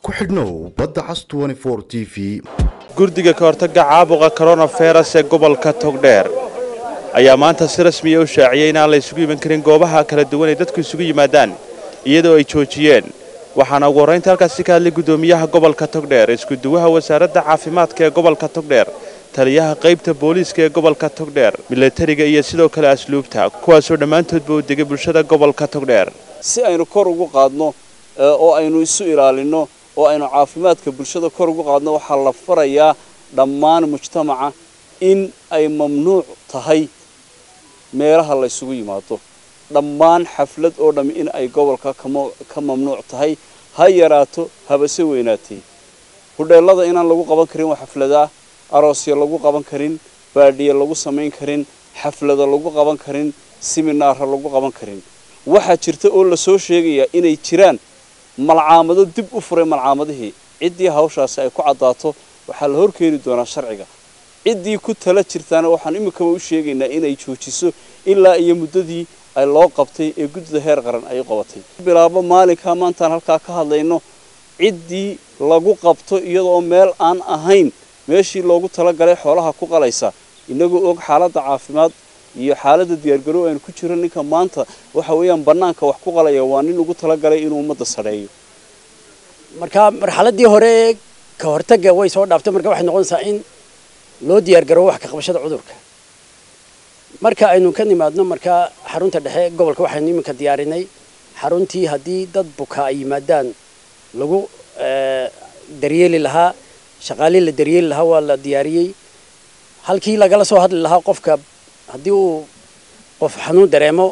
ku xidhnow badda cas t v gurdiga ka hortagga caabuqa koronaferas ee gobolka togdheer ayaa maanta si rasmiya u shaaciyey inaan la isugu iman karin goobaha kala duwan ee dadku isugu yimaadaan iyadoo ay joojiyeen waxaana ugu horraynta halkaasi ka hadlay guddoomiyaha gobolka togdheer iskuduwaha wasaaradda caafimaadka ee gobolka togdheer taliyaha qaybta booliiska ee gobolka togdheer milatariga iyo sidoo kale asluubta kuwaasoo dhammaantoodba u degay bulshada gobolka togdheer si aynu kor ugu qaadno oo aynu isu ilaalinno oo aynu caafimaadka bulshada kor ugu qaadno waxaa la farayaa dhammaan mujtamaca in ay mamnuuc tahay meelaha la ysugu yimaado dhammaan xaflad oo dhammi in ay gobolka ka mamnuuc tahay ha yaraato habase weynaatee hudheellada inaan lagu qaban karin waa xafladaa aroosya lagu qaban karin baadhiya lagu samayn karin xaflada lagu qaban karin siminaara lagu qaban karin waxaa jirta oo lasoo sheegayaa inay jiraan malcaamado dib u furay malcaamadihii ciddii hawshaasi ay ku caddaato waxaa la horkeeni doonaa sharciga ciddii ku tala jirtaana waxaan iminkaba u sheegaynaa inay joojiso ilaa iyo muddadii ay loo qabtay ee guddida heer qaran ay qabatay bilaabo maalinkaa maantaan halkaa ka hadlayno ciddii lagu qabto iyadoo meel aan ahayn meeshii loogu talagalay xoolaha ku qalaysa inagoo og xaaladda caafimaad iyo xaaladda diyaargarow aynu ku jiro ninka maanta waxa weeyaan bannaanka wax ku qalaya waa nin ugu talagalay inuu ummadda sadheeyo marka marxaladdii hore ka hortagga way soo dhaaftay marka waxay noqonaysaa in loo diyaargaroobo wax ka qabashada cudurka marka aynu ka nimaadno marka xarunta dhexe gobolka waxaynu iminka diyaarinay xaruntii haddii dad buka ay yimaadaan lagu daryeeli lahaa shaqaalii la daryeeli lahaa waa la diyaariyey halkii lagala soo hadli lahaa qofka haddii uu qof xanuun dareemo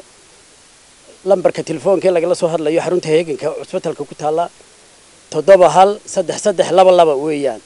lambarka telefoonkaee lagala soo hadlayo xarunta heeganka cusbitalka ku taalla toddoba hal saddex saddex laba laba weeyaan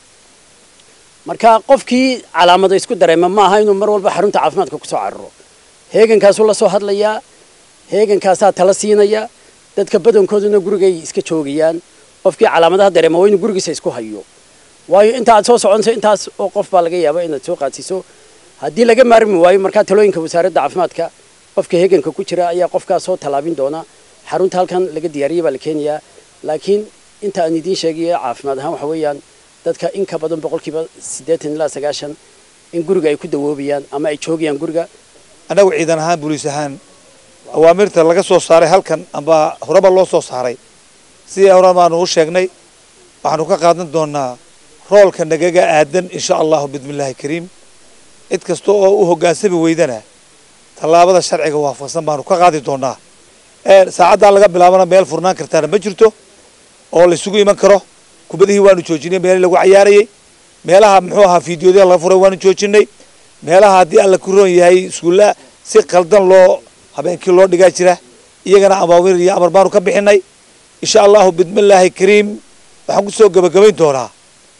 marka qofkii calaamado isku dareema ma aha inuu mar walba xarunta caafimaadka kusoo cararo heegankaasuu la soo hadlayaa heegankaasaa tala siinaya dadka badankooduna gurigay iska joogayaan qofkii calaamadaha dareema waa inuu gurigiisa isku hayo waayo inta aad soo soconayso intaas oo qof baa laga yaaba inaad soo qaadsiiso haddii laga maarmi waayo markaa talooyinka wasaaradda caafimaadka qofka heeganka ku jira ayaa qofkaas soo tallaabin doona xarunta halkan laga diyaariyay baa la keenayaa laakiin inta aan idiin sheegayo caafimaad ahaan waxa weeyaan dadka in ka badan boqolkiiba siddeetan ilaa sagaashan in guriga ay ku dawoobayaan ama ay joogayaan guriga annagu ciidan ahaan booliis ahaan awaamirta laga soo saaray halkan amba horeba loo soo saaray sidii hore baanu u sheegnay waxaanu ka qaadan doonaa roolka nagaga aadan insha allahu bismillaahi kariim cid kasta oo u hoggaansami weydana tallaabada sharciga waafaqsan baanu ka qaadi doonaa saacaddaa laga bilaabana meel furnaan kartaana ma jirto oo laysugu iman karo kubadihii waanu joojinay meelii lagu cayaarayay meelaha muxuu ahaa fiidiyoodya laga furay waanu joojinay meelaha haddii alla ku roon yahay iskuulla si qaldan loo habeenkii loo dhigaa jira iyagana amaawir iyo amar baanu ka bixinay insha allahu bismillaahi kariim waxaan kusoo gebagabayn doonaa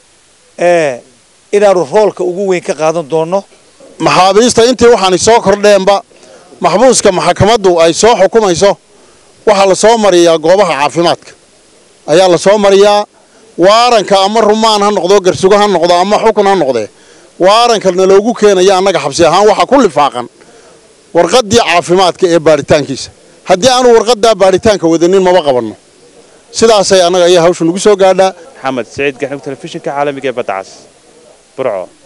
inaanu roolka ugu weyn ka qaadan doono maxaabiista intii waxaanay soo kordheenba maxbuuska maxakamaddu ay soo xukumayso waxaa la soo mariyaa goobaha caafimaadka ayaa la soo mariyaa waaranka ama rumaan ha noqdo garsugo ha noqdo ama xukun ha noqdee waarankalna loogu keenaya annaga xabsi ahaan waxaa ku lifaaqan warqaddii caafimaadka ee baadhitaankiisa haddii aanu warqaddaa baadhitaanka wadanin maba qabanno sidaasay annaga ayaa hawsha nagu soo gaadhaa maxamed saciid gaxnug telefishinka caalamiga ee badda cas burco